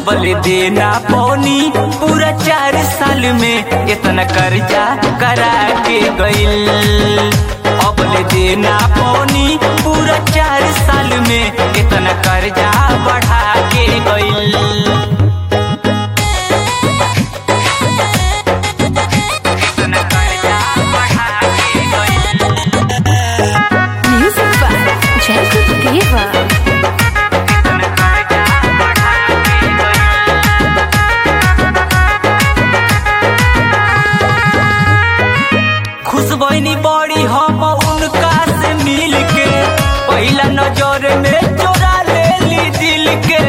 अबल देना पौनी पूरा चार साल में इतना कर्जा करा के गइल अबल देना पौनी पूरा चार साल में इतना कर्जा बढ़ा के गइल इतना कर्जा बढ़ा के गइल Music by Jacob Deva. इतना कर्जा बढ़ा के गइल खुश बहनी बड़ी हम उनका से मिल के पहला नजर में चोरा ले ली दिल के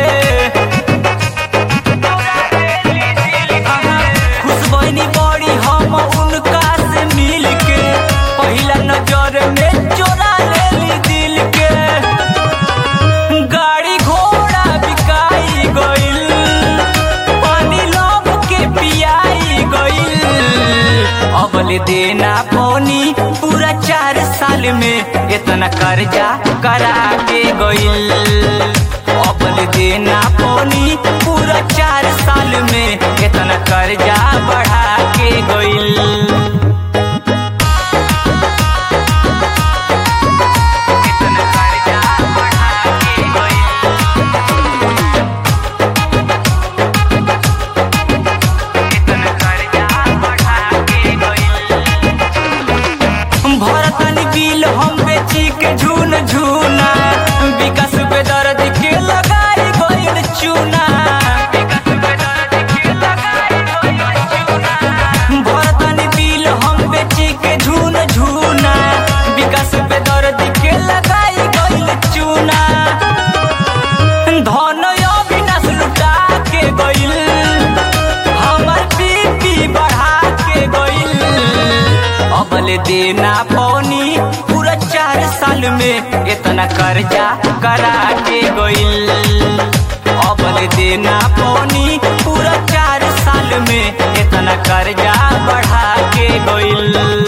खुश बहनी बड़ी हम उनका से मिल के पहला नजर में चोरा ले ली दिल के गाड़ी घोड़ा बिकाई गइल पानी लोग के पियाई गइल अबल देना पौनी पूरा चार साल में इतना कर्जा करा के गइल अबल देना पौनी पूरा चार साल में इतना कर्जा बढ़ा के गइल इतना कर्जा बढ़ा के गइल इतना कर्जा बढ़ा के गइल भरतनी बिल हम बेची के झून झूना विकास पे दर्द के लगाई गइल चूना विकास पे दर्द के लगाई गइल चूना भरतनी बिल हम बेची के झून झूना विकास पे दर्द के लगाई गइल चूना धन अविनाश लुटा के गइल हमर बीपी बढ़ा के गइल अबल देना पौनी पूरा चार साल में इतना कर्जा करा के गइल अबल देना पौनी पूरा चार साल में इतना कर्जा बढ़ा के गइल